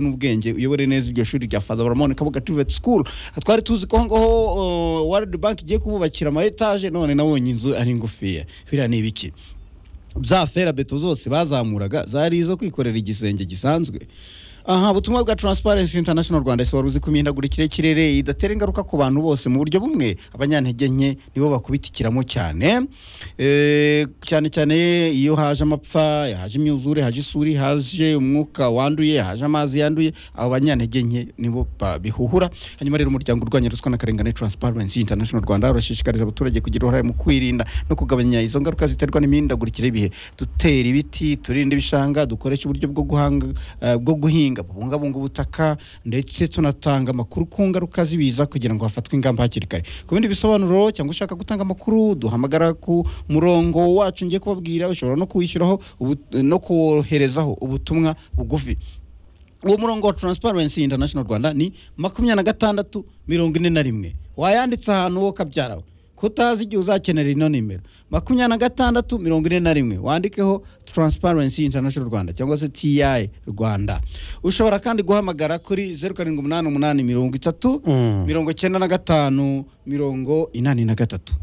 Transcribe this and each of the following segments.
n'ubwenge uyobore neza iryo shuri rya Father Baramone Kabuga Private School twari tuzi ko ngaho World Bank igiye kububakira ama etage none nabonye inzu ari ngufiya biriya ni ibiki za ferabeto zose bazamuraga zari izo kwikorera igisenge gisanzwe aha ubutumwa bwa Transparency International Rwanda ese wari uzi ko imihindagurikire y'ikirere idatera ingaruka ku bantu bose mu buryo bumwe abanyantege nke nibo bakubitikiramo cyane Eh, cyane cyane iyo haje amapfa haje imyuzure haje isuri haje umwuka wanduye haje amazi yanduye abo banyantege nke nibo babihuhura hanyuma rero umuryango urwanya ruswa n'akarengane Transparency International Rwanda urashishikariza abaturage kugira uruhare mu kwirinda no kugabanya izo ngaruka ziterwa n'imihindagurikire y'ibihe dutera ibiti turinda ibishanga dukoresha uburyo bwo guhanga eh, bwo guhinga bubungabunga ubutaka ndetse tunatanga amakuru ku ngaruka z'ibiza kugira ngo hafatwe ingamba hakiri kare ku bindi bisobanuro cyangwa ushaka gutanga amakuru duhamagara ku murongo wacu ngiye kubabwira ushobora no kuwishyuraho ubu- no koherezaho ubutumwa bugufi uwo murongo wa Transparency International Rwanda ni makumyabiri na gatandatu mirongo ine na rimwe wayanditse ahantu wo kabyarawe kutazi igihe uzakenera ino nimero makumyabiri na gatandatu mirongo ine na rimwe wandikeho Transparency International Rwanda cyangwa se TI Rwanda ushobora kandi guhamagara kuri zeru karindwi umunani umunani mirongo itatu mirongo icyenda na gatanu mirongo inani na gatatu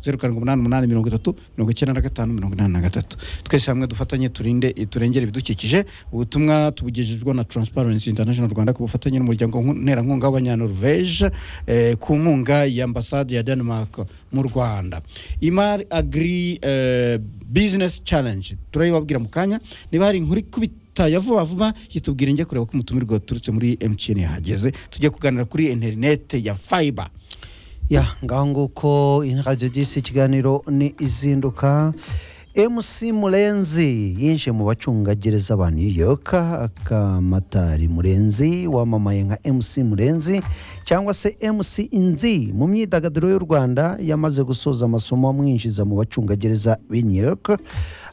zeru karindwi umunani umunani mirongo itatu mirongo icyenda na gatanu mirongo inani na gatatu twese hamwe dufatanye turinde turengere ibidukikije ubutumwa tubugejejwe na Transparency International Rwanda ku bufatanye n'umuryango nku- nterankunga w'abanyanorvege eh, ku nkunga ya ambasade ya Denmark mu Rwanda Imar Agri eh, Business Challenge turayibabwira mu kanya niba hari inkuru ikubita leta ya vuba vuba yitubwira njye kureba ko umutumirwa waturutse muri MTN yahageze tujye kuganira kuri interinete ya fiber ya ngaho nguko radiyo disi ikiganiro ni izinduka mc murenzi yinjiye mu bacungagereza ba new york akamatari murenzi wamamaye nka mc murenzi cyangwa se mc inzi mu myidagaduro y'u rwanda yamaze gusoza amasomo amwinjiza mu bacungagereza b'i new york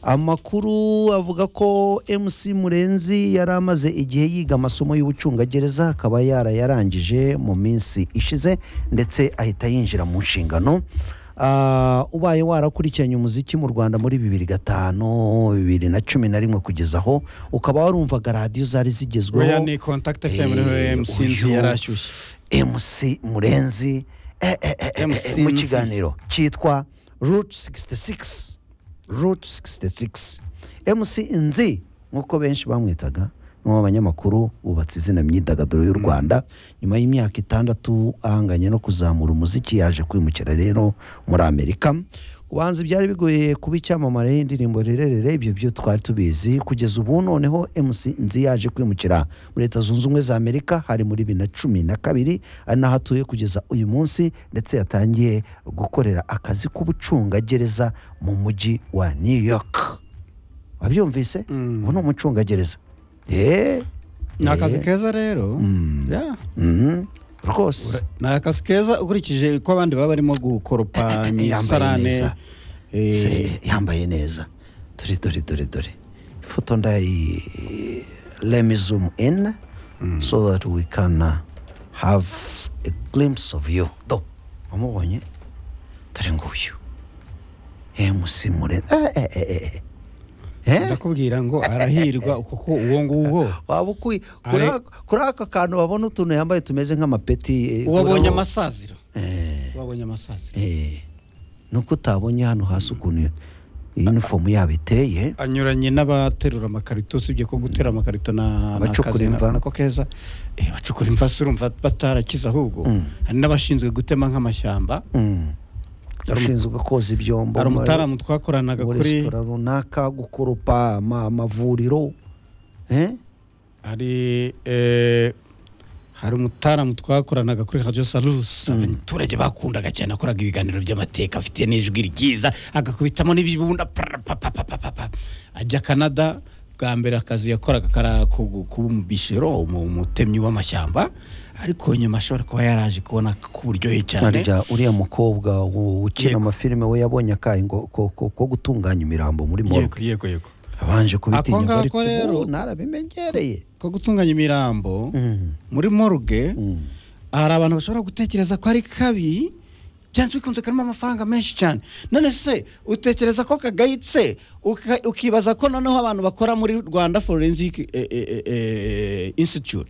amakuru avuga ko mc murenzi yari amaze igihe yiga amasomo y'ubucungagereza akaba yarayarangije mu minsi ishize ndetse ahita yinjira mu nshingano Ah, ubaye warakurikiranye umuziki mu rwanda muri bibiri gatanu bibiri na cumi na rimwe kugeza aho ukaba warumvaga radiyo zari oya zigezweho ni contact fm niho Eh, mc nzi uyu- yari ashyushye mc murenzi eh, eh, eh, eh, MC. eh, mu kiganiro cyitwa route 66 route 66 mc inzi nk'uko benshi bamwitaga n'uwo abanyamakuru bubatse izina myidagaduro y'u rwanda nyuma y'imyaka itandatu ahanganye no kuzamura umuziki yaje kwimukira rero muri amerika ubanza byari bigoye kuba icyamamare y'indirimbo rererere ibyo byo twari tubizi kugeza ubu noneho mc nzi yaje kwimukira muri leta zunze ubumwe za amerika hari muri bibiri na cumi na kabiri ari naho atuye kugeza uyu munsi ndetse yatangiye gukorera akazi k'ubucungagereza mu mujyi wa new york wabyumvise ubu ni umucungagereza eee ni akazi keza rero Yeah. rwose ni akazi keza ukurikije ko abandi baba barimo gukoropa mu Yambaye isarane neza. Eh, Se- yambaye neza dore dore dore dore ifoto ndayi let me zoom in so that we can uh, have a glimpse of you do wamubonye dore nguyu mc mure eh, eh, eh, eh. Eh? ndakubwira ngo arahirwa kuko uwo nguwo waba ukwi Are- kuri aka- kuri aka kantu babona utuntu yambaye tumeze nk'amapeti eh, uwo abonye urabo- amasaziro Eh. uwo abonye amasaziro Eh, nuko utabonye hano hasi ukuntu inifomu yabo iteye anyuranye n'abaterura amakarito usibye ko gutera amakarito na na Abacukura akazi na- imva. nako keza Eh, abacukura imva si urumva batarakize ahubwo hari n'abashinzwe gutema nk'amashyamba Mm. ushinzwe koza ibyombo hari muri- umutaramu twakoranaga muri kuri resitora runaka gukoropa ama- amavuriro Eh? hari eh, hari umutaramu twakoranaga kuri Radio Salus abaturage bakundaga cyane akoraga ibiganiro by'amateka afite n'ijwi ryiza agakubitamo n'ibibunda pra- pa- pa- pa- pa- pa- pa. ajya Canada bwa mbere akazi yakoraga kari ako gu- kuba umubishero umu- umutemyi w'amashyamba ariko nyuma ashobora kuba yaraje kubona ko uburyohe cyane harya uriya mukobwa u- ukina Yego. amafilime we yabonye akayi ngo- ko ko- ko gutunganya imirambo muri yego morgue yego yego abanje kubitinya ngo ngako ariko rero- ubu narabimenyereye ko gutunganya imirambo Mm, muri morgue mm. hari abantu bashobora gutekereza ko ari kabi byanze bikunze karimo amafaranga menshi cyane none se utekereza ko kagayitse uka- ukibaza ko noneho abantu bakora muri rwanda forensic eh, eh, eh, eh, institute